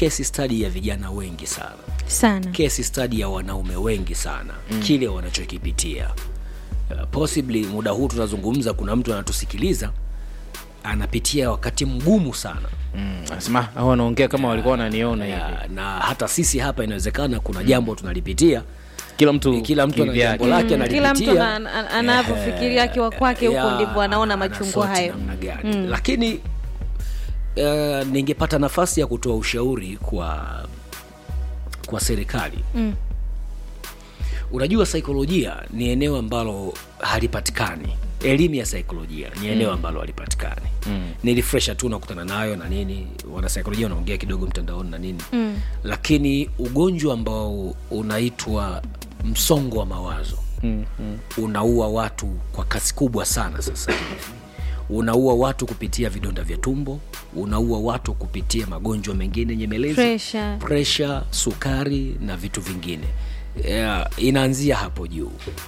case study ya vijana wengi sana sana case study ya wanaume wengi sana mm. kile wanachokipitia uh, possibly muda huu tunazungumza kuna mtu anatusikiliza anapitia wakati mgumu sana Mm, anasema au wanaongea kama walikuwa wananiona hivi ya, na hata sisi hapa inawezekana kuna jambo tunalipitia kila mtu kila mtu ana kivyake. jambo lake Mm, kila mtu analipitia ana- ana- anavyofikiria akiwa kwake huko ya, ndipo anaona machungu anasoti hayo namna gani lakini uh, ningepata nafasi ya kutoa ushauri kwa kwa serikali Mm. unajua saikolojia ni eneo ambalo halipatikani elimu ya saikolojia ni eneo ambalo halipatikani mm. nilifresha tu nakutana nayo na nini wanasaikolojia wanaongea kidogo mtandaoni na nini mm. lakini ugonjwa ambao unaitwa msongo wa mawazo mm, mm. unaua watu kwa kasi kubwa sana sasa hivi unaua watu kupitia vidonda vya tumbo unaua watu kupitia magonjwa mengine nyemelezi Pressure. presha sukari na vitu vingine yeah, inaanzia hapo juu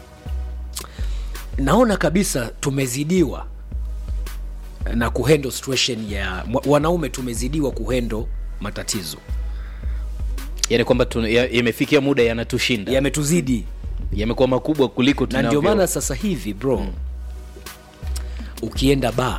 naona kabisa tumezidiwa na kuhendo situation ya wanaume tumezidiwa kuhendo matatizo yani kwamba tuna- ya- yamefikia muda yanatushinda yametuzidi yamekuwa makubwa kuliko na ndio tunavyo- maana sasa hivi bro mm. ukienda baa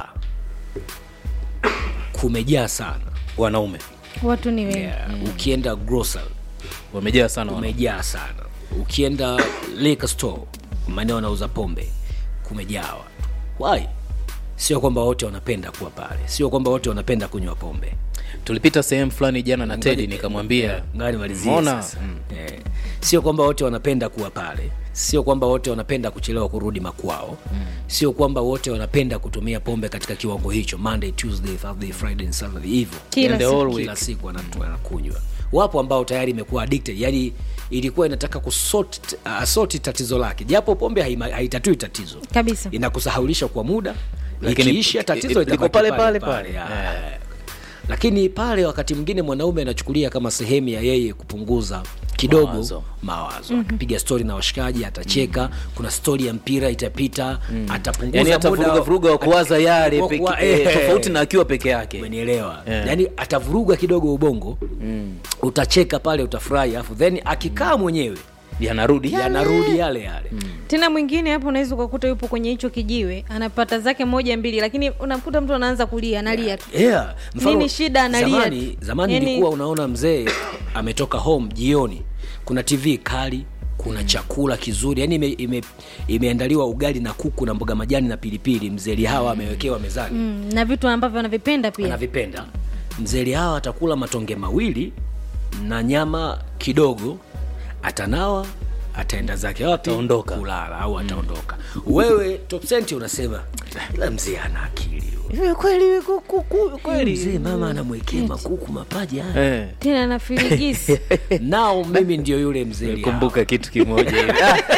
kumejaa sana wanaume watu ni wengi yeah. mm. ukienda grocery wamejaa sana wanaume. kumejaa sana ukienda liquor store maeneo wanauza pombe kumejaa watu why sio kwamba wote wanapenda kuwa pale sio kwamba wote wanapenda kunywa pombe tulipita sehemu fulani jana na tedi nikamwambia ngani malizie Mbona? sasa eh, sio kwamba wote wanapenda kuwa pale sio kwamba wote wanapenda kuchelewa kurudi makwao mm. sio kwamba wote wanapenda kutumia pombe katika kiwango hicho monday tuesday thursday friday and saturday hivyo Kila And the siku. whole week. kila siku wanatu- wanakunywa wapo ambao tayari imekuwa addicted yani ilikuwa inataka kusort asoti tatizo lake japo pombe haima- haitatui tatizo kabisa inakusahaulisha kwa muda Lakini ikiisha tatizo liko litabaki pale pale pale. ya. lakini pale wakati mwingine mwanaume anachukulia kama sehemu ya yeye kupunguza kidogo Mawazo. mawazo, akipiga stori na washikaji atacheka kuna stori ya mpira itapita atapunguza yani hata muda vuruga vuruga wa kuwaza yale wa peke- kuwa- eh, eh, tofauti na akiwa peke yake umenielewa Yeah. yani atavuruga kidogo ubongo mm. utacheka pale utafurahi alafu then akikaa mwenyewe yanarudi yanarudi yale yale tena mwingine hapo unaweza ukakuta yupo kwenye hicho kijiwe anapata zake moja mbili lakini unamkuta mtu anaanza kulia analia tu yeah. Nini shida, analia zamani, tu. zamani Yani- ilikuwa unaona mzee ametoka home jioni kuna tv kali kuna chakula kizuri yani ime, ime, imeandaliwa ugali na kuku na mboga majani na pilipili mzee lihawa amewekewa mezani mm, na vitu ambavyo anavipenda pia anavipenda mzee lihawa atakula matonge mawili na nyama kidogo atanawa ataenda zake wapi Ataondoka. kulala au ataondoka wewe top senti unasema ila mzee ana akili huyo." Eh, kweli ku- ku- kweli mzee mama anamwekea makuku mapaja haya Eh, tena na firigisi nao mimi ndio yule mzee Lihawa. kumbuka kitu kimoja hivi.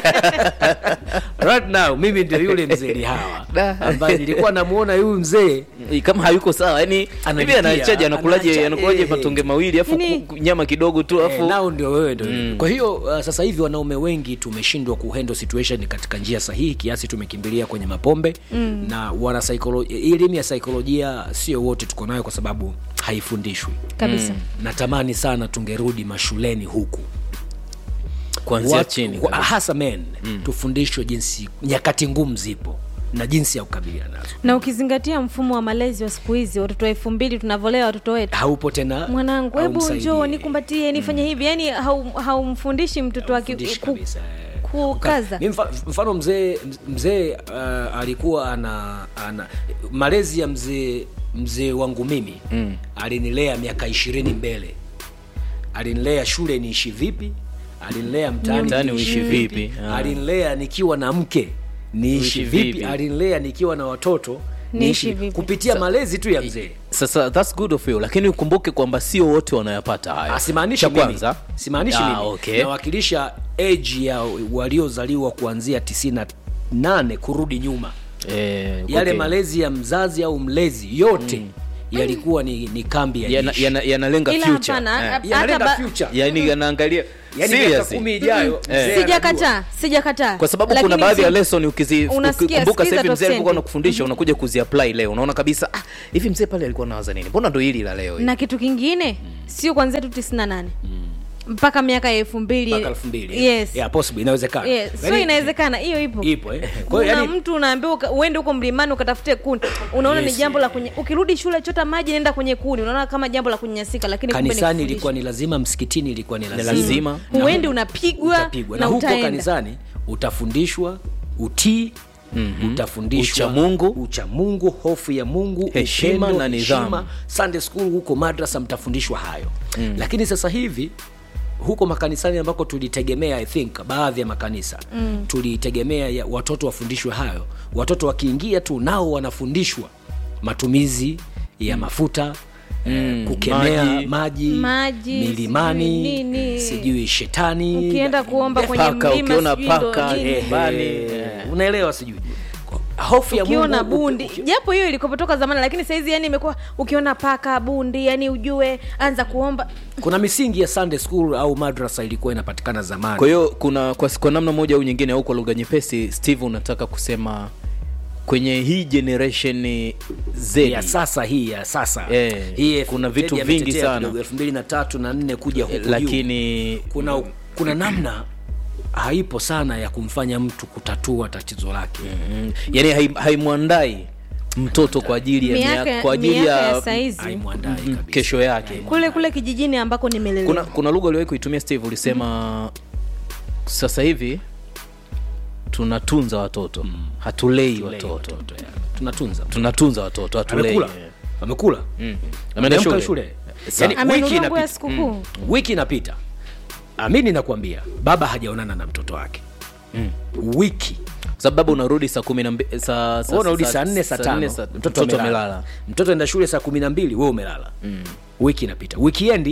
right now mimi ndio yule mzee lihawa Da. ambaye nilikuwa namuona huyu mzee Eh, kama hayuko sawa yani hivi Analipia, anachaji anakulaje anaacha, anakulaje eh. matonge mawili afu Yani- ku- nyama kidogo tu Eh, afu nao ndio wewe ndio mm. kwa hiyo uh, sasa hivi wanaume wengi tumeshindwa kuhandle situation katika njia sahihi kiasi tumekimbilia kwenye mapombe mm. na wana psycholo- elimu ya saikolojia sio wote tuko nayo kwa sababu haifundishwi kabisa natamani sana tungerudi mashuleni huku kuanzia Watu- chini wa- kabisa. hasa men mm. tufundishwe jinsi nyakati ngumu zipo na jinsi ya kukabiliana nazo na ukizingatia mfumo wa malezi wa siku hizi watoto wa elfu mbili tunavyolea watoto wetu haupo tena mwanangu hebu haumsaidii. njoo nikumbatie nifanye hivi yani hau- haumfundishi mtoto wake Haumfundishi ku- kabisa, eh. kukaza Mi mfa- mfano mzee mzee uh, alikuwa ana, ana malezi ya mzee mzee wangu mimi mm. alinilea miaka ishirini mbele alinilea shule niishi vipi alinilea mtaani Mtaani niishi uishi vipi? Ah. alinilea nikiwa na mke niishi Uishi vipi vipi? alinilea nikiwa na watoto Niishi niishi vipi? kupitia malezi tu ya mzee sasa that's good of you lakini ukumbuke kwamba sio wote wanayapata haya Ah, simaanishi Cha mimi. kwanza simaanishi Ah, mimi okay. nawakilisha age ya waliozaliwa kuanzia 98 kurudi nyuma Eh, yale okay. malezi ya mzazi au mlezi yote mm. yalikuwa ni, ni kambi ya Yana- jeshi. yana- yanalenga ila future hapana Eh. hata Yanalenga ba- future. yani yanaangalia Yaani miaka seriously. kumi ijayo mzee anajua. sijakataa sijakataa kwa sababu Lakini kuna baadhi ya msi- lesson ukizi Unasikia, ukikumbuka sikiza sasa hivi top mzee alikuwa 10. anakufundisha unakuja kuziapply leo unaona kabisa ah, hivi mzee pale alikuwa anawaza nini mbona ndo hili la leo hili? na kitu kingine sio kwanzia tu tisini na nane mpaka miaka ya elfu mbili mpaka elfu mbili yes. yeah, possible inawezekana Yes. so Yaani, inawezekana hiyo ipo ipo eh. kwa kuna hiyo yani mtu unaambiwa uka- uende huko mlimani ukatafute kuni unaona Yes, ni jambo la yeah. kunye, ukirudi shule chota maji nenda kwenye kuni unaona kama jambo la kunyanyasika lakini kumbe ni kanisani kufundisha. ilikuwa ni lazima msikitini ilikuwa ni lazima, lazima. Na huendi hu- unapigwa utapigwa na na huko utaenda. kanisani utafundishwa utii mm-hmm. utafundishwa Uchamungu. uchamungu hofu ya mungu Heshima upendo, na nidhamu. heshima. sunday school huko madrasa mtafundishwa hayo mm. lakini sasa hivi huko makanisani ambako tulitegemea i think baadhi ya makanisa mm. tulitegemea ya watoto wafundishwe hayo watoto wakiingia tu nao wanafundishwa matumizi ya mafuta mm. kukemea Maji. maji, Maji, milimani sijui nini. sijui shetani ukienda kuomba kwenye Paka, mlima ukiona sijui ndo paka, nini. eh, nyumbani, Eh, unaelewa sijui hofu ya ukiona Mungu, bundi uki- japo hiyo ilikopotoka zamani lakini sahizi yani imekuwa ukiona paka bundi yani ujue anza kuomba kuna misingi ya sunday school au madrasa ilikuwa inapatikana zamani kwa hiyo kuna kwa, kwa namna moja au nyingine au kwa lugha nyepesi steve unataka kusema kwenye hii generation z ya sasa hii ya sasa Eh, hii kuna vitu Fred vingi ametetea sana. kidogo, elfu mbili na tatu na nne kuja huku juu. lakini kuna kuna namna haipo sana ya kumfanya mtu kutatua tatizo lake mm, yani hai- haimwandai mtoto kwa ajili ya miaka miaka, kwa ajili miaka ya ya saizi haimwandai mm, kabisa kesho yake kule kule kijijini ambako nimelelewa kuna kuna lugha uliwahi kuitumia steve ulisema sasa hivi tunatunza watoto hatulei Tulei watoto watoto, ya. tunatunza tunatunza watoto hatulei amekula amekula Mm. ameenda Ameenda shule, shule Yani, wiki amenunua nguo ya inapita sikukuu wiki inapita amini nakwambia baba hajaonana na mtoto wake wiki sababu unarudi saa kumi na mbi- saa- saa- Wewe unarudi saa- saa nne saa tano nne saa- mtoto mtoto amelala amelala mtoto enda shule saa kumi na mbili we umelala wiki inapita wikiendi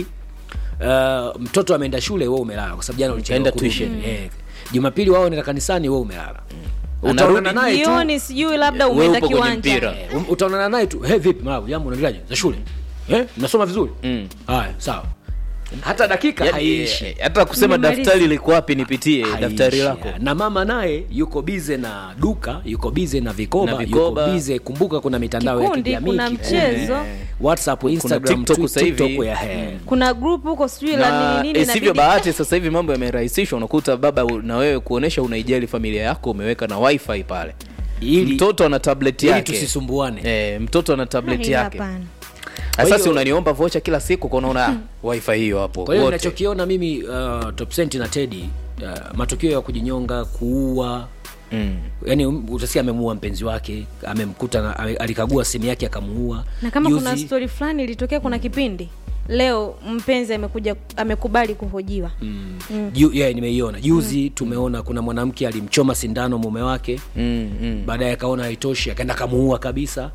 uh, mtoto ameenda shule we umelala kwa sababu jana ulichelewa Kaenda kurudi. tuition. Eh. jumapili wao nenda kanisani we umelala Unarudi Utaonana naye tu jioni sijui labda Wewe umeenda upo kwenye kiwanja mpira. Eh, um- utaonana naye tu hey, vipi mwanangu jambo unaendeleaje za shule eh mnasoma vizuri Mm. haya sawa hata dakika Yaani, haiishi eh, hata kusema Nimemaliza. daftari liko wapi nipitie Haiishi. daftari lako na mama naye yuko bize na duka yuko bize na vikoba, Na vikoba. yuko bize kumbuka kuna mitandao ya Kikundi, kijamii kuna kikundi, mchezo. eh, whatsapp instagram TikTok Twi- sasa hivi. TikTok ya he. kuna group huko sijui la na nini nini isivyo inabidi- bahati sasa hivi mambo yamerahisishwa unakuta baba u- na wewe kuonesha unaijali familia yako umeweka na wifi pale Ili- mtoto ana tablet ili yake tusisumbuane e, mtoto ana tablet Ila yake hapana. sasa hiyo- si unaniomba vocha kila siku kwa unaona ah, wifi hiyo hapo kwa hiyo wote. ninachokiona mimi uh, topsenti na tedi uh, matukio ya kujinyonga kuua mm. yani utasikia amemuua mpenzi wake amemkuta na, ame- alikagua simu yake akamuua na kama kuna Juzi- stori fulani ilitokea kuna kipindi leo mpenzi amekuja amekubali kuhojiwa mm. Ju, yeah, nimeiona juzi tumeona kuna mwanamke alimchoma sindano mume wake Mm, mm. baadaye akaona haitoshi akaenda kamuua kabisa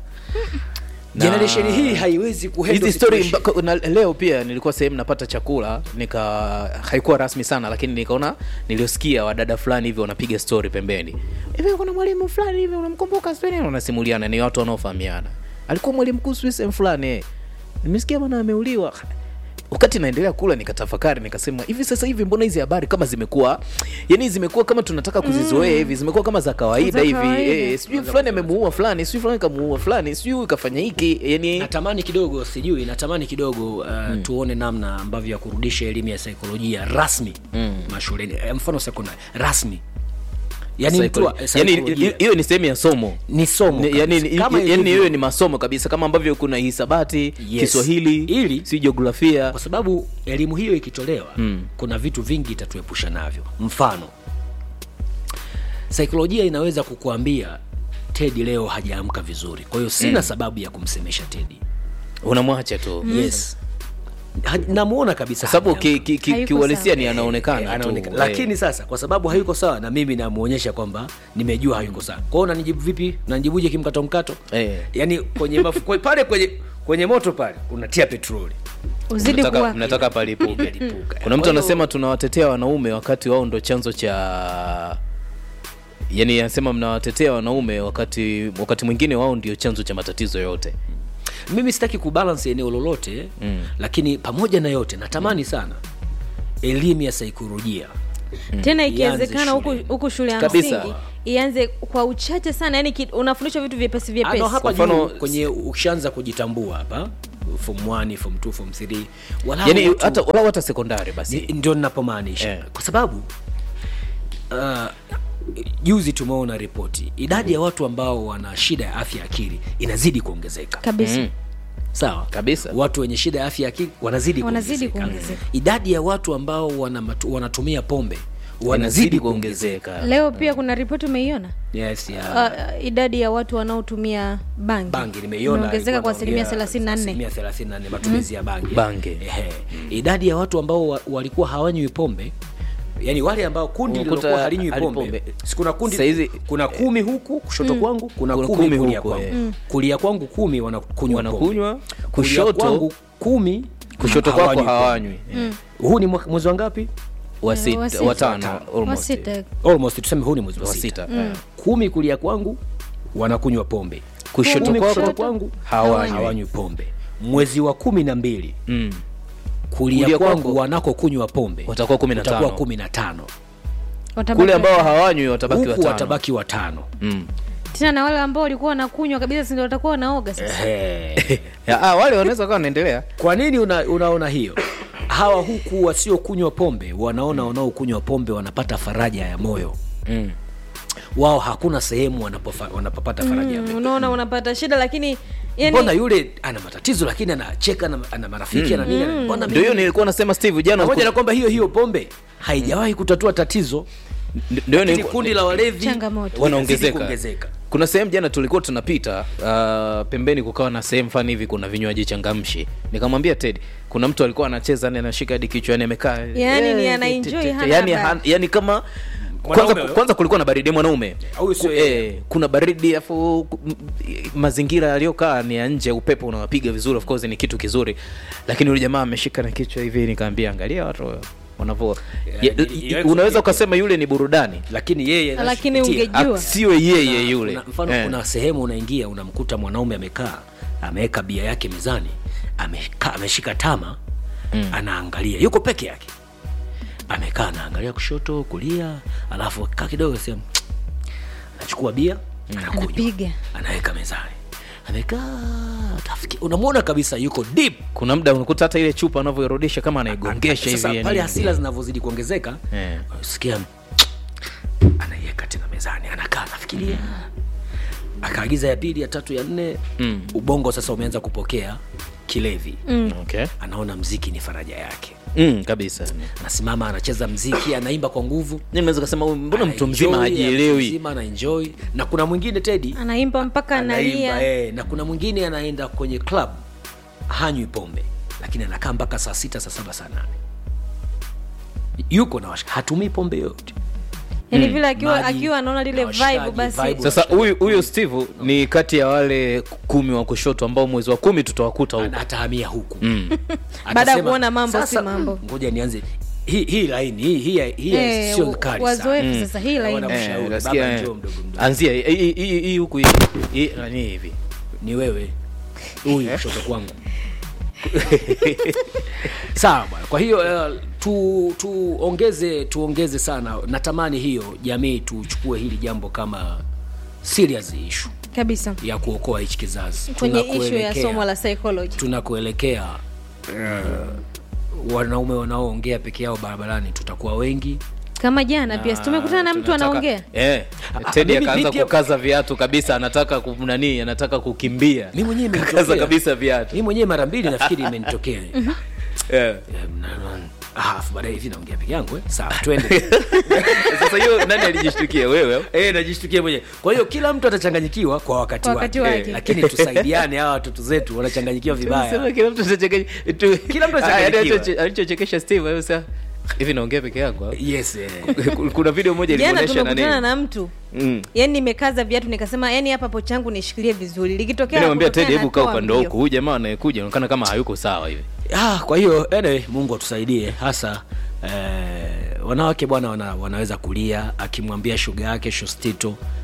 generation hii haiwezi kuhandle hizi story situation. mpaka- na leo pia nilikuwa sehemu napata chakula nika haikuwa rasmi sana lakini nikaona niliosikia wadada fulani hivi wanapiga story pembeni hivi kuna mwalimu fulani hivi unamkumbuka sijui nini?" wanasimuliana ni watu wanaofahamiana alikuwa mwalimu mkuu sijui sehemu fulani eh. nimesikia bwana ameuliwa wakati naendelea kula nikatafakari nikasema hivi sasa hivi mbona hizi habari kama zimekuwa yani zimekuwa kama tunataka kuzizoea hivi zimekuwa kama za kawaida Za hivi kawaida. eh, sijui fulani amemuua fulani sijui fulani kamuua fulani sijui kafanya hiki yani natamani kidogo sijui natamani kidogo uh, tuone namna ambavyo ya kurudisha elimu ya saikolojia rasmi mm. mashuleni Eh, mfano sekondari rasmi yani mtu wa- Psychology. saikolojia. yani hiyo ni sehemu ya somo ni somo Ni- yani kabisa. Kama yani ilivyo- hiyo ni masomo kabisa kama ambavyo kuna hisabati Yes. kiswahili Ili- si jiografia kwa sababu elimu hiyo ikitolewa mm. kuna vitu vingi itatuepusha navyo mfano saikolojia inaweza kukuambia tedi leo hajaamka vizuri kwa hiyo sina mm. sababu ya kumsemesha tedi unamwacha tu yes Ha- namuona kabisa kwa sababu hajaamka. ki- ki- ki- Hayuko kiuhalisia sawa. ni Eh, anaonekana anaonekana. tu lakini sasa kwa sababu hayuko sawa na mimi namuonyesha kwamba nimejua hayuko sawa kwa hiyo unanijibu vipi unanijibuje kimkato mkato Eh. yaani kwenye mafu, kwe- pale kwenye kwenye moto pale unatia petroli uzidi mnataka, kuwa mnataka palipuke Lipuka. kuna mtu Kwa hiyo- anasema tunawatetea wanaume wakati wao ndo chanzo cha yani anasema mnawatetea wanaume wakati wakati mwingine wao ndio chanzo cha matatizo yote mimi sitaki kubalance eneo lolote mm. lakini pamoja na yote natamani sana elimu ya saikolojia tena Ianze ikiwezekana huku shuleni. huku shule ya Kabisa. msingi ianze kwa uchache sana yani ki, unafundishwa vitu vyepesi Ah, vyepesi no, hapa Kwa mfano- juu kwenye ukishaanza kujitambua hapa form 1 form 2 form 3 walau yani watu- hata walau hata sekondari basi Ni- ndio ninapomaanisha Eh. kwa sababu uh, juzi tumeona ripoti idadi ya watu ambao wana shida ya afya ya akili inazidi kuongezeka kabisa Mm. sawa Kabisa. watu wenye shida ya afya ya akili wanazidi Wanazidi kuongezeka. kuongezeka. idadi ya watu ambao wana matu, wanatumia pombe wanazidi wanazidi kuongezeka kuongezeka leo pia kuna ripoti umeiona yes, ya, uh, idadi ya watu wanaotumia bangi bangi nimeiona imeongezeka ilikuwa kwa asilimia inaongea thelathini na nne asilimia 34 matumizi ya bangi Bangi. Ehe. idadi ya watu ambao wa, walikuwa hawanywi pombe yani wale ambao kundi Unakuta lilokuwa halinywi hali pombe pombe. si kuna kundi Saizi- kuna kumi huku kushoto kwangu kuna, Kuna kumi, kumi kulia huku, kwangu eh. kulia kwangu kumi wanakunywa Wanakunywa, pombe. kushoto- kulia kwangu kumi kushoto kwako hawanywi pombe. hawanywi huu ni mwa- mwezi wa ngapi wa wa sita sita. watano wa almost sita almost tuseme huu ni mwezi wa wa sita sita Eh. kumi kulia kwangu wanakunywa pombe kushoto Kumi kwako kushoto kwangu hawanywi hawanywi pombe mwezi wa kumi na mbili Mm. kulia Kulia kwangu kwako wanakokunywa pombe Watakuwa kumi na watakuwa tano. kumi na tano Watabaki- kule ambao hawanywi watabaki huku watano watabaki watano Mm. tena na wale ambao walikuwa wanakunywa kabisa sindio watakuwa wanaoga sasa Ehe. Ya, ah, wale wanaweza kawa wanaendelea kwa nini una, unaona hiyo hawa huku wasiokunywa pombe wanaona wanaokunywa pombe wanapata faraja ya moyo mm. wao hakuna sehemu wanapofa, wanapopata faraja ya Mm, moyo unaona unapata shida lakini mbona yani yule ana matatizo lakini anacheka ana, ana marafiki ana nini mbona ndio hiyo mimi nilikuwa nasema steve jana pamoja na kwamba hiyo hiyo pombe haijawahi kutatua tatizo ndio lakini nilikuwa- kundi la walevi Changamoto. wanaongezeka linazidi kuongezeka. kuna sehemu jana tulikuwa tunapita uh, pembeni kukawa na sehemu fani hivi kuna vinywaji changamshi nikamwambia ted kuna mtu alikuwa anacheza ni anashika hadi kichwa yani amekaa Yani ni eh, anaenjoy, te- te- te- hana yani, habari. han- yani kama Mwanaume kwanza, huyo? kwanza kulikuwa na baridi mwanaume Au sio Ku- yeye? eh, kuna baridi afu ku- m- mazingira yaliyokaa ni ya nje upepo unawapiga vizuri of course ni kitu kizuri lakini yule jamaa ameshika na kichwa hivi nikaambia angalia watu wanavyo Yeah, ya- ni- ni- unaweza ukasema yule ni burudani lakini yeye Lakini anachopitia- ungejua. siwe yeye yule Kuna, mfano Eh. kuna sehemu unaingia unamkuta mwanaume amekaa ameweka bia yake mezani ameka, ameshika tama mm. anaangalia yuko peke yake amekaa anaangalia kushoto kulia alafu kaa kidogo sehemu anachukua bia anakunywa Anapiga. anaweka mezani amekaa tafiki unamwona kabisa yuko deep kuna muda unakuta hata ile chupa anavyoirudisha kama anaigongesha sasa hivi pale yani. hasira zinavyozidi kuongezeka Eh. sikia anaiweka tena mezani anakaa anafikiria akaagiza ya pili ya tatu ya nne Mm. ubongo sasa umeanza kupokea kilevi okay. anaona mziki ni faraja yake mm, kabisa anasimama anacheza mziki anaimba kwa nguvu Mimi naweza kusema huyu mbona mtu mzima Anaenjoy, mtu hajielewi mzima anaenjoy na kuna mwingine tedi anaimba mpaka analia eh, na kuna mwingine anaenda kwenye club hanywi pombe lakini anakaa mpaka saa sita saa saba saa nane yuko na washika hatumii pombe yote yani vile akiwa Maji akiwa anaona lile na washikaji, vibe basi vibe. sasa huyu huyu steve ni kati ya wale kumi wa kushoto ambao mwezi wa kumi tutawakuta huko Ana- atahamia huku Baada ya Atasema, kuona mambo si "Sasa, mambo." mm, ngoja nianze hii hii laini hii hii hii Eh, sio kali wazoefu sana sasa hii laini Wana- Eh, Mshauri, utasikia, baba eh, njoo mdogo mdogo. anzia hii- hii hii- hii huku hii hii nani hivi ni wewe huyu kushoto kwangu sawa bwana kwa hiyo uh, tu tuongeze tuongeze sana natamani hiyo jamii tuchukue hili jambo kama serious issue kabisa ya kuokoa hichi kizazi kwenye ishu ya Tunakoelekea- somo la psychology tunakuelekea uh, wanaume wanaoongea peke yao barabarani tutakuwa wengi kama jana pia si tumekutana na mtu Tunataka- anaongea eh, Ah, tedi mimi- akaanza mimi pia- kukaza viatu kabisa anataka ku- nani anataka kukimbia mi mwenyewe kaza imenitokea. kabisa viatu mi mwenyewe mara mbili nafikiri imenitokea Eh. Eh, na- na- ah, afu baadaye hivi naongea peke yangu eh? sawa twende sasa hiyo nani alijishtukia wewe Eh, najishtukia mwenyewe kwa hiyo kila mtu atachanganyikiwa kwa wakati, Kwa wakati wake, wake. lakini tusaidiane hawa watoto zetu wanachanganyikiwa Sema vibaya kila mtu atachanganya tu- Kila mtu Ah, yaani atachanganyikiwa. alicho- alichochekesha steve wewe sasa hivi naongea peke yangu au? yes eh. kuna video moja jana ilionyesha tumekutana nani na mtu Mm. yani nimekaza viatu nikasema yani hapa po changu nishikilie vizuri likitokea Mimi namwambia kutokea Teddy, hebu kaa natoa upande wa mbio. huku huyu jamaa anayekuja anaonekana kama hayuko sawa hivi ah, kwa hiyo anyway, mungu atusaidie hasa eh, wanawake bwana wana, wanaweza kulia akimwambia shuga yake shostito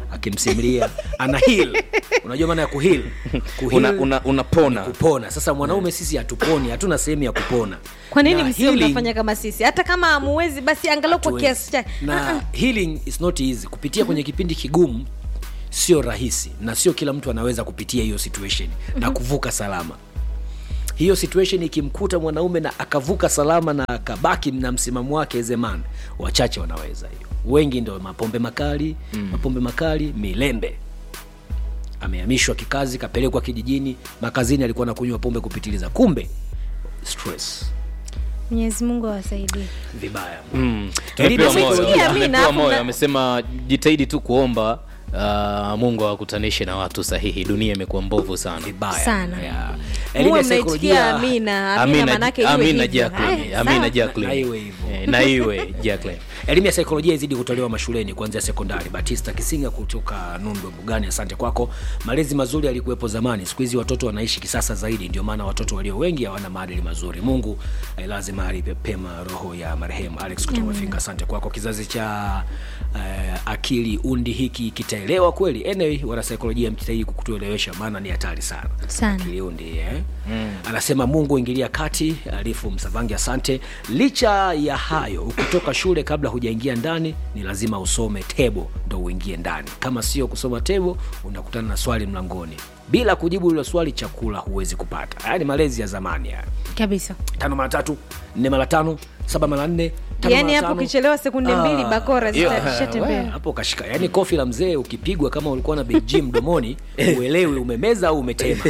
akimsimulia ana heal unajua maana ya kuheal Kuheal Una- una- unapona. ni kupona sasa mwanaume sisi hatuponi hatuna sehemu ya kupona kwa nini Na msio healing- mnafanya kama sisi hata kama amuwezi basi angalau kwa hatuwezi. kiasi chake na healing is not easy kupitia kwenye kipindi kigumu sio rahisi na sio kila mtu anaweza kupitia hiyo situation na kuvuka salama hiyo situation ikimkuta mwanaume na akavuka salama na akabaki na msimamo wake as a man wachache wanaweza hiyo wengi ndo mapombe makali mm. mapombe makali milembe amehamishwa kikazi kapelekwa kijijini makazini alikuwa nakunywa pombe kupitiliza kumbe stress mwenyezi mungu awasaidie vibaya Mm. Elimu ya Tumepewa moyo. saikolojia, mi Tumepewa na- moyo na- amesema jitahidi tu kuomba uh, mungu awakutanishe na watu sahihi dunia imekuwa mbovu sana vibaya Sana. yeah. Elimu muwe ya mnaitikia saikolojia amina amina manake iwe Amina hivyo. Jacqueline, Haya, Amina sawa. Jacqueline. Na iwe hivyo. Eh, na iwe Jacqueline. elimu ya saikolojia izidi kutolewa mashuleni kuanzia sekondari batista kisinga kutoka nundwe bugani asante kwako malezi mazuri yalikuwepo zamani siku hizi watoto wanaishi kisasa zaidi ndio maana watoto walio wengi hawana maadili mazuri mungu ailaze mahali pe- pema roho ya marehemu alex kutoka mafinga asante kwako kizazi cha uh, akili undi hiki kitaelewa kweli anyway wanasaikolojia mjitahidi kukutuelewesha maana ni hatari sana Sana. akili undi eh? mm. anasema mungu ingilia kati alifu msavangi asante licha ya hayo ukitoka shule kabla hujaingia ndani ni lazima usome tebo ndo uingie ndani kama sio kusoma tebo unakutana na swali mlangoni bila kujibu hilo swali chakula huwezi kupata haya ni malezi ya zamani haya kabisa tano mara tatu nne mara tano saba mara nne tano yaani mara hapo tano. ukichelewa sekunde mbili Ah, bakora yeah, zitashatembea we, hapo kashika yaani kofi la mzee ukipigwa kama ulikuwa na big G mdomoni uelewi umemeza au umetema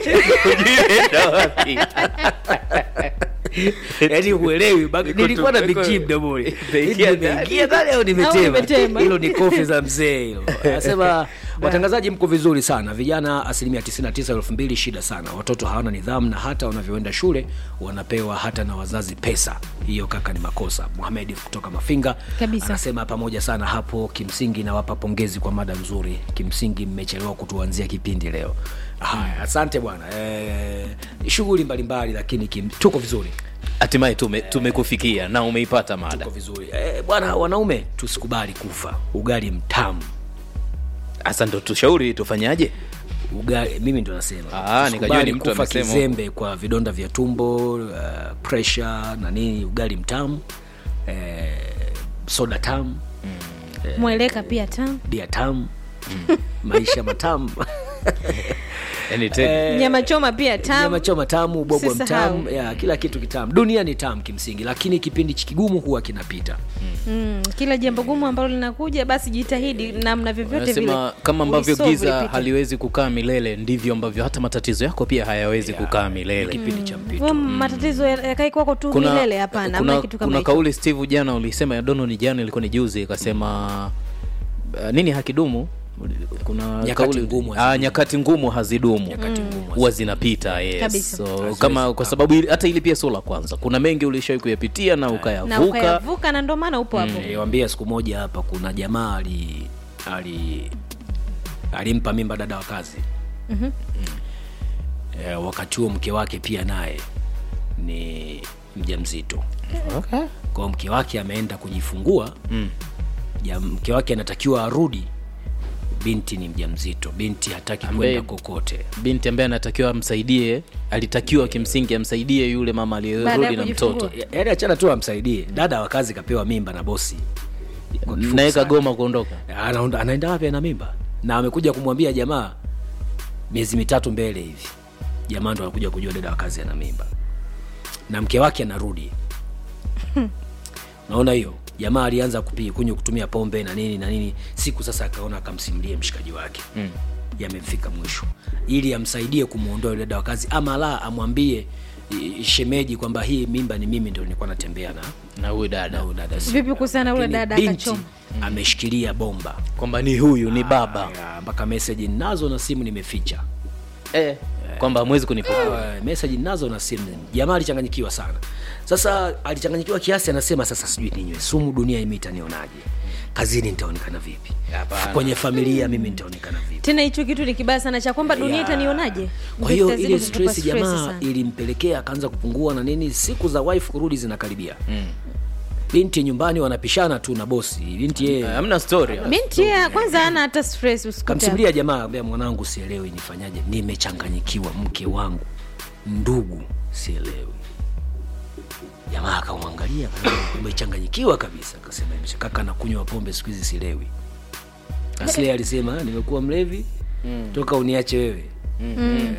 yaani uelewi bag- nilikuwa na big G mdomoni Imeingia Hivi nimeingia ndani au nimetema nimetema. hilo ni kofi za mzee hilo anasema watangazaji mko vizuri sana vijana asilimia 99 elfu mbili shida sana watoto hawana nidhamu na hata wanavyoenda shule wanapewa hata na wazazi pesa hiyo kaka ni makosa muhamedi kutoka mafinga Kabisa. anasema pamoja sana hapo kimsingi nawapa pongezi kwa mada nzuri kimsingi mmechelewa kutuanzia kipindi leo haya asante bwana e, shughuli mbalimbali lakini kim, tuko vizuri hatimaye tume- tumekufikia na umeipata mada tuko vizuri e, bwana wanaume tusikubali kufa ugali mtamu hasa ndo tushauri tufanyaje ugali mimi ndo nasema Ah, nikajua Tusikubali ni mtu kufa amesema kizembe kwa vidonda vya tumbo uh, pressure na nini ugali mtamu eh, soda tamu mweleka pia tamu bia tamu maisha matamu yani te- nyama choma pia tamu nyama choma tamu bobwa Usisahau. mtamu ya kila kitu kitamu dunia ni tamu kimsingi lakini kipindi kigumu huwa kinapita mm, kila jambo gumu ambalo linakuja basi jitahidi namna vyovyote vile anasema kama ambavyo ulisolve giza lipite. haliwezi kukaa milele ndivyo ambavyo hata matatizo yako pia hayawezi kukaa milele kipindi cha mpito Wewe matatizo ya- yakae kwako tu kuna, milele hapana kuna, ama kitu kama kuna hicho kauli steve jana ulisema dono ni jana ilikuwa ni juzi ikasema uh, nini hakidumu kuna Nyakati kauli- ngumu ah, hazidumu. nyakati ngumu hazidumu Nyakati ngumu huwa zinapita yes. Kabisa. so, Haziwezi kama kwa sababu ili- hata ili pia sio la kwanza kuna mengi ulishawai kuyapitia na na ukayavuka ukayavuka na ndo maana upo hapo niliwambia siku moja hapa kuna jamaa ali ali alimpa mimba dada wa kazi Mhm. e, wakati huo mke wake pia naye ni mja mzito okay. kwao mke wake ameenda kujifungua mm. ja, mke wake anatakiwa arudi binti ni mja mzito binti hataki Ambaye- kwenda kokote binti ambaye anatakiwa amsaidie alitakiwa kimsingi amsaidie yule mama Baada ya aliyerudi na kujifungua. mtoto Ya- yaani achana tu amsaidie dada wa kazi kapewa mimba na bosi Kwa kifupi naye sana. kagoma kuondoka Anaonda- anaenda wapi ana mimba na amekuja kumwambia jamaa miezi mitatu mbele hivi jamaa ndo anakuja kujua dada wa kazi ana mimba na mke wake anarudi naona hiyo jamaa alianza kupi- kunywa kutumia pombe na nini na nini siku sasa akaona akamsimulie mshikaji wake mm. yamefika mwisho ili amsaidie kumwondoa yule dada wa kazi ama la amwambie i- shemeji kwamba hii mimba ni mimi ndo nilikuwa natembea na na huyu na dada huyu dada Vipi kuhusiana na yule Lakini dada binti akachoma? ameshikilia bomba kwamba ni huyu ni baba Aya, mpaka meseji nazo na simu nimeficha eh, kwamba hamwezi kunipokea uh, meseji nazo na simu jamaa alichanganyikiwa sana sasa alichanganyikiwa kiasi anasema sasa sijui ninywe sumu dunia imi itanionaje kazini nitaonekana vipi Hapana. kwenye familia mimi nitaonekana vipi tena hicho kitu ni kibaya sana cha kwamba dunia Ya. itanionaje kwa hiyo Vitazidi ile kukupa stress jamaa sana. ilimpelekea akaanza kupungua na nini siku za wife kurudi zinakaribia mm. binti nyumbani wanapishana tu na bosi binti yeye hamna story binti yeye kwanza ana hata stress usikute kamsimulia jamaa ambia mwanangu sielewi nifanyaje nimechanganyikiwa mke wangu ndugu sielewi jamaa akamwangalia akasema, umechanganyikiwa kabisa akasema "Nimesha- kaka nakunywa pombe siku hizi sielewi asle alisema "Ah, nimekuwa mlevi toka uniache wewe Eh,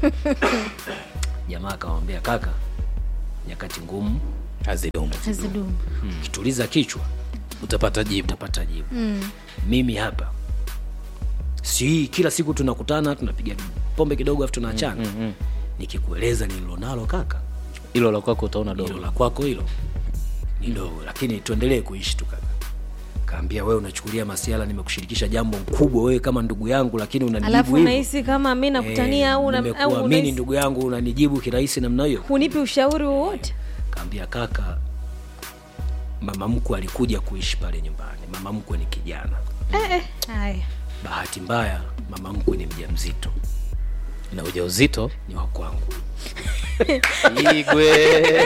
jamaa akamwambia kaka nyakati ngumu hazidumu hazidumu ukituliza kichwa utapata jibu utapata jibu mimi hapa si kila siku tunakutana tunapiga pombe kidogo afu tunaachana nikikueleza nililonalo kaka hilo la kwako utaona hilo dogo la kwako hilo ni dogo lakini tuendelee kuishi tu kaka kaambia wewe unachukulia masiala nimekushirikisha jambo kubwa wewe kama ndugu yangu lakini unanijibu alafu hivyo. unahisi kama mi nakutania Eh, au una- au nimekuamini unahisi- ndugu yangu unanijibu kirahisi namna hiyo hunipi ushauri wowote kaambia kaka mama mkwe alikuja kuishi pale nyumbani mama mkwe ni kijana Eh, eh, haya bahati mbaya mama mkwe ni mja mzito na ujauzito ni wa kwangu igwe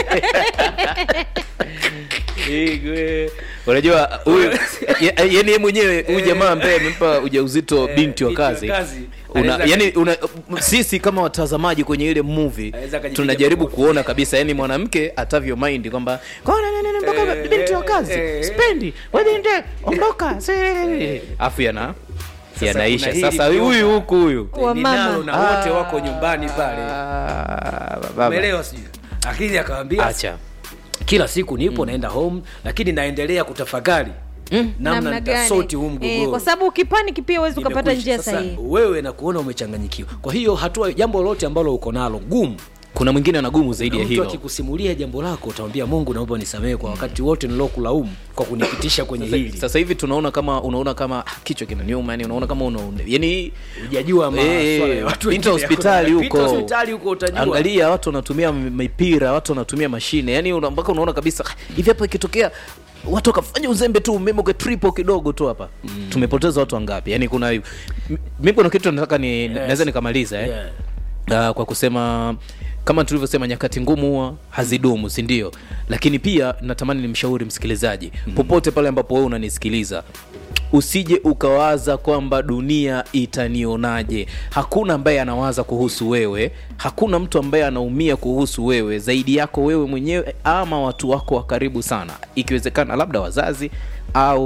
igwe unajua huyu ya- yani yeye mwenyewe huyu jamaa ambaye amempa ujauzito binti wa binti wa kazi kazi. una, Anaweza- yani una, sisi kama watazamaji kwenye ile movie Anaweza akajipiga tunajaribu makofi. kuona kabisa yani mwanamke atavyo mind kwamba "Kwa nini nini mpaka Eh, binti wa kazi eh, spendi wewe binti ondoka afu yana yanaisha kuna hili sasa kutoka. huyu huku huyu Wa ninalo mama. na wote wako nyumbani pale Ah, baba. umeelewa sijui lakini akawambia acha kila siku nipo naenda home lakini naendelea kutafakari namna Namna gani? nitasoti huu Eh, mgogoro kwa sababu ukipaniki pia huwezi ukapata Nimekwisha. njia Sasa, sahihi wewe na kuona umechanganyikiwa kwa hiyo hatua jambo lolote ambalo uko nalo gumu kuna mwingine ana gumu zaidi ya mtu hilo akikusimulia jambo lako utamwambia mungu naomba nisamehe kwa wakati wote nilokulaumu kwa kunipitisha kwenye hili sasa hivi tunaona kama unaona kama ah, kichwa kinaniuma yani unaona kama una yani hujajua maswala Eh, ya watu pinta wengine. hospitali Pinta huko hospitali huko utajua angalia watu wanatumia m- mipira watu wanatumia mashine yani una- mpaka unaona kabisa "Ah, hivi hapa ikitokea watu wakafanya uzembe tu umeme kwa triple kidogo tu hapa mm. tumepoteza watu wangapi yani kuna m- mimi kuna kitu nataka ni naweza nikamaliza eh? Yeah. uh, kwa kusema kama tulivyosema nyakati ngumu huwa hazidumu si ndio lakini pia natamani nimshauri msikilizaji mm. popote pale ambapo wewe unanisikiliza usije ukawaza kwamba dunia itanionaje hakuna ambaye anawaza kuhusu wewe hakuna mtu ambaye anaumia kuhusu wewe zaidi yako wewe mwenyewe ama watu wako wa karibu sana ikiwezekana labda wazazi au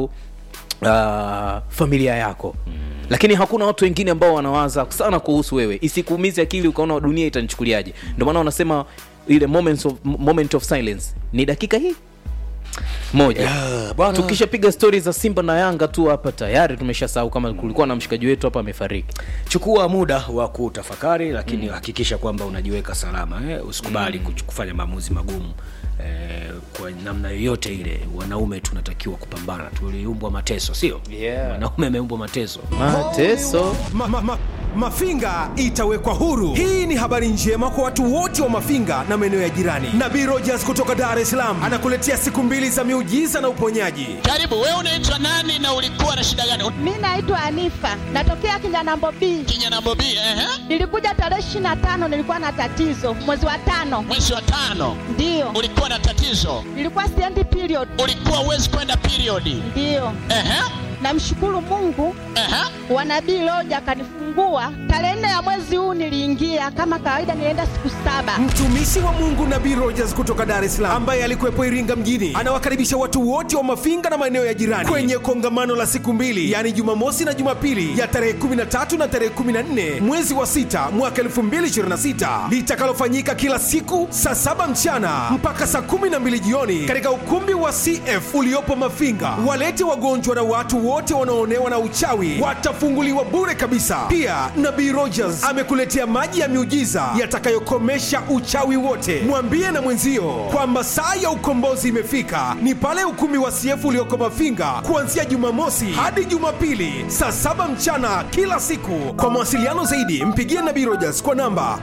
uh, familia yako mm. lakini hakuna watu wengine ambao wanawaza sana kuhusu wewe isikuumize akili ukaona dunia itanichukuliaje ndio maana wanasema ile moments of, moment of silence ni dakika hii moja Yeah, bwana. tukishapiga stori za simba na yanga tu hapa tayari tumeshasahau kama kulikuwa na mshikaji wetu hapa amefariki chukua muda wa kutafakari lakini hakikisha kwamba unajiweka salama eh? usikubali mm. kufanya maamuzi magumu eh, kwa namna yoyote ile wanaume tunatakiwa kupambana tuliumbwa mateso sio Yeah. wanaume ameumbwa mateso mateso ma, ma, ma, Mafinga itawekwa huru. Hii ni habari njema kwa watu wote wa Mafinga na maeneo ya jirani. Nabii Rogers kutoka Dar es Salaam anakuletea siku mbili za miujiza na uponyaji. Karibu, wewe unaitwa nani na ulikuwa na shida gani? Mi naitwa Anifa, natokea Kinyanambo B. Kinyana Bobi, ehe, Nilikuja tarehe ishirini na tano, nilikuwa na tatizo mwezi wa tano, mwezi wa tano ndiyo ulikuwa na tatizo, nilikuwa siendi period, ulikuwa uwezi kwenda periodi. ndiyo. Ehe, Namshukuru Mungu ehe, wa nabii Loja akanifungua tarehe nne ya mwezi huu. Niliingia kama kawaida, nilienda siku saba. Mtumishi wa Mungu Nabii Rogers kutoka Dar es Salaam ambaye alikuwepo Iringa mjini anawakaribisha watu wote wa Mafinga na maeneo ya jirani kwenye kongamano la siku mbili, yaani Jumamosi na Jumapili ya tarehe 13 na tarehe 14 mwezi wa sita mwaka 2026 litakalofanyika kila siku saa saba mchana mpaka saa 12 jioni katika ukumbi wa CF uliopo Mafinga. Walete wagonjwa na watu wote wanaoonewa na uchawi watafunguliwa bure kabisa. Pia Nabii Rogers amekuletea maji ya miujiza yatakayokomesha uchawi wote. Mwambie na mwenzio kwamba saa ya ukombozi imefika, ni pale ukumbi wa CF ulioko Mafinga kuanzia Jumamosi hadi Jumapili saa saba mchana kila siku. Kwa mawasiliano zaidi, mpigie Nabii Rogers kwa namba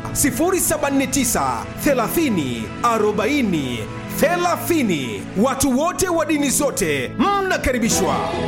079 30 40 30. Watu wote wa dini zote mnakaribishwa.